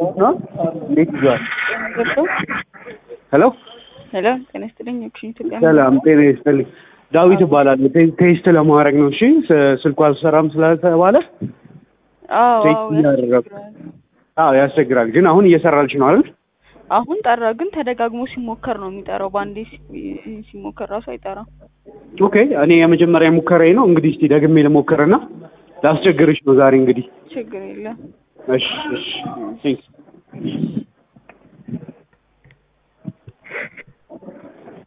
ነው እንዴት ይዟል? ሄሎ ሄሎ ጤና ይስጥልኝ። ኦክሽን ኢትዮጵያ ሰላም ጤና ይስጥልኝ። ዳዊት እባላለሁ። ቴ- ቴስት ለማድረግ ነው። እሺ ስ- ስልኩ አልሰራም ስለተባለ አዎ ቴስት አዎ እያደረኩ ያስቸግራል። አዎ ያስቸግራል። ግን አሁን እየሰራልሽ ነው አይደል? አሁን ጠራ፣ ግን ተደጋግሞ ሲሞከር ነው የሚጠራው። በአንዴ ሲ- ሲሞከር ራሱ አይጠራም። ኦኬ እኔ የመጀመሪያ ሙከራዬ ነው። እንግዲህ እስቲ ደግሜ ልሞክርና ላስቸግርሽ ነው ዛሬ እንግዲህ። ችግር የለም። እሺ እሺ ቴንክስ